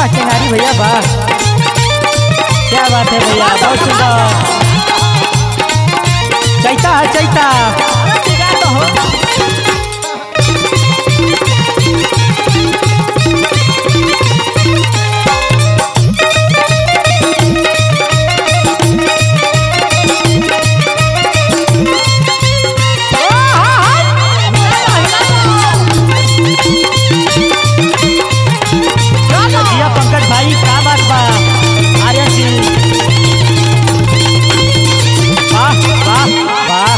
वाह टेंगारी भैया वाह क्या बात है भैया बहुत सुंदर चैता है चैता जिया पंकज भाई क्या बात बा आर्यन जी वाह वाह वाह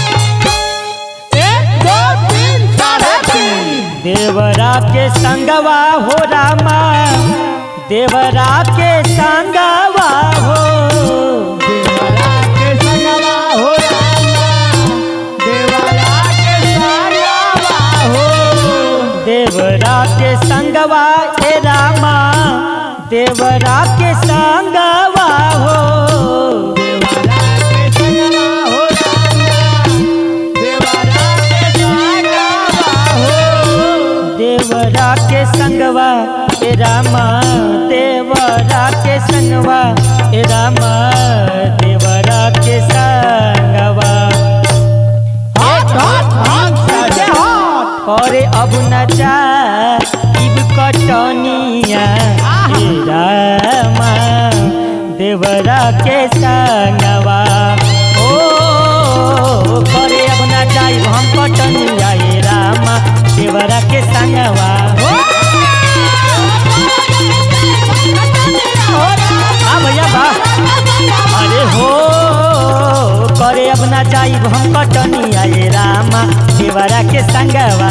देवरा के संगवा हो रामा देवरा के संगवा हो देवरा के संगवा ए रामा देवरा के संगवा हो देवरा के संगवा ए रामा देवरा के संगवा ए रामा देवरा के संगवा करे अब न जा इब कटनिया हे रामा देवरा के संगवा ओ करे अब न जाई हम कटनिया हे रामा देवरा के संगवा हाँ भैया वाह अरे हो करे अब ना जाई हम कटनिया ये रामा देवरा के संगवा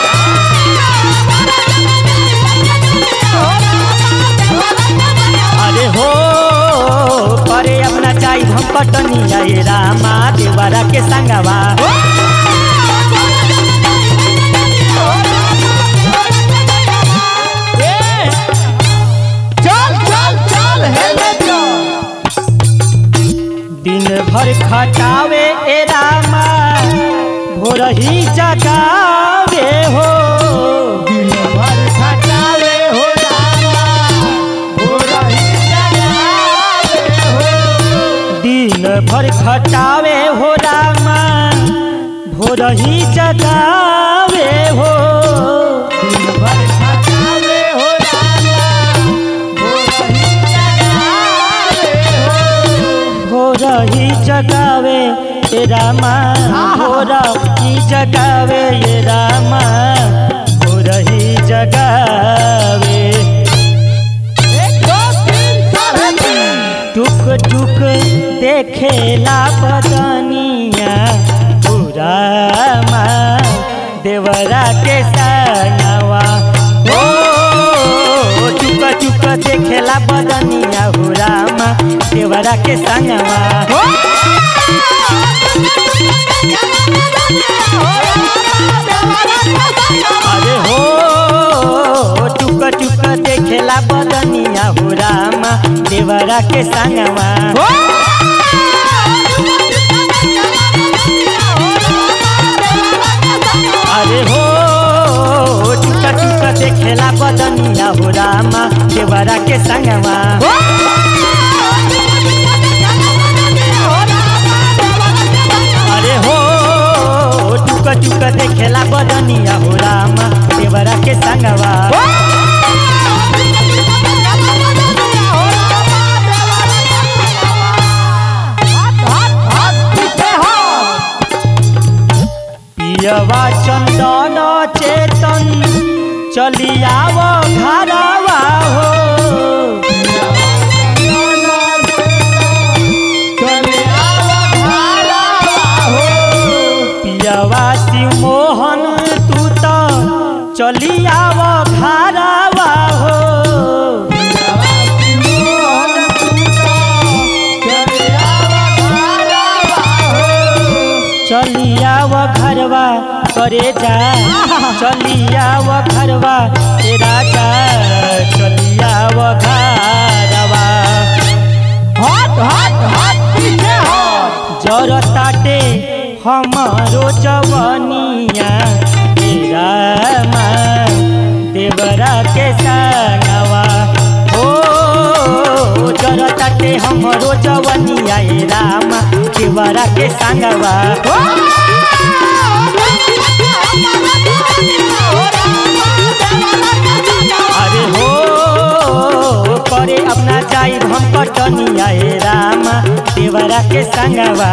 अरे हो करे अब ना जाई हम कटनिया ये रामा देवरा के संगवा दिन भर खटावे ए रामा भोर ही जगावे हो दिन भर खटावे हो रामा भोर ही जगावे हो भोर ही जगावे ए रामा भोर ही जगावे ये रामा भोर ही जगावे टुक टुक देखेला बदनिया पूरा माँ देवरा के सनवा ओ टुक टुक देखेला बदनिया हो रामा देवरा के संगवा अरे हो टुक टुक देखेला बदनिया हो रामा देवरा के संगवा अरे हो टुक टुक देखेला बदनिया हो रामा देवरा के संगवा अरे हो टुक टुक देखेला बदनिया हो रामा देवरा के संगवा पियवा चंदन चेतन चलियाव घरवा हो पियवा शिव मोहन तू तो चलियाव घरवा हो चलियाव घरवा करे जा चलियाव घरवा ए राजा चलियाव घरवा जर ताटे हमारो जवनिया तेरा माँ देवरा के संगवा जरताटे हमरो जवनिया ए रामा देवरा के संगवा अरे हो करे अपना जाई हम कटनिया ए रामा देवरा के संगवा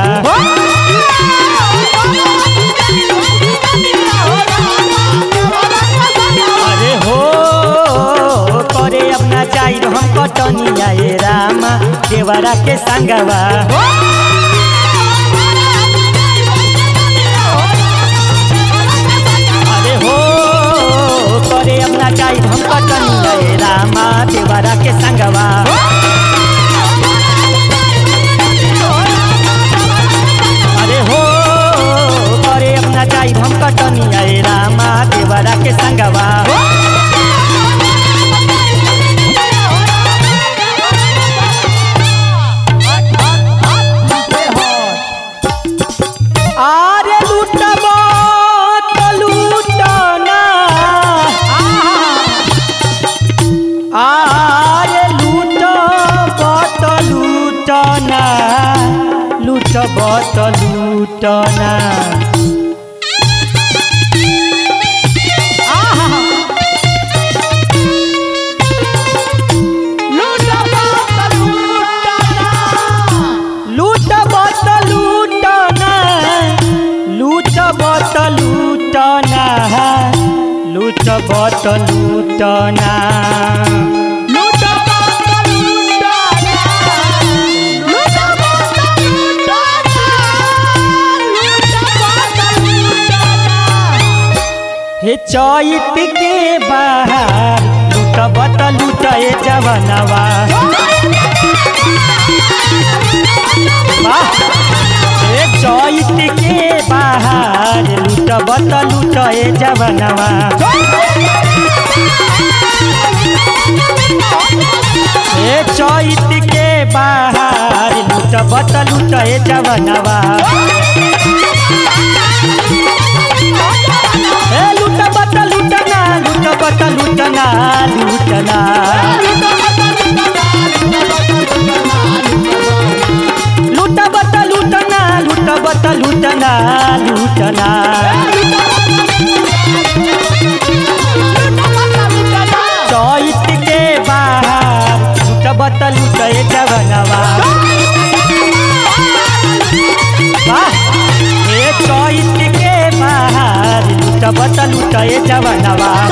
अरे हो करे अपना जाई हम कटनिया ए रामा देवरा के संगवा अरे हो करे अपना जाई हम कटनिया ए रामा देवरा के संगवा अरे हो करे अपना जाई हम कटनिया ए रामा देवरा के संगवा आरे लूटब त लूटना आरे लूटब त लूटना लूटब त लूटना लूटब त लूटना लूटब त लूटना लूटब त लूटना हे चैत के बाहर लूटब त लूटे जवनवा वाह! हे चैत के बाहर लूटब त लूटे जवनवा हे चैत के बाहर लूटब त लूटे जवनवा हे लूटब त लूटना लूटब त लूटना लूटना लूटब त लूटना लूटब त लूटना लूटना चैत के बाहर लूटब त लूटे जवनवा वाह! हे चैत के बाहर लूटब त लूटे जवनवा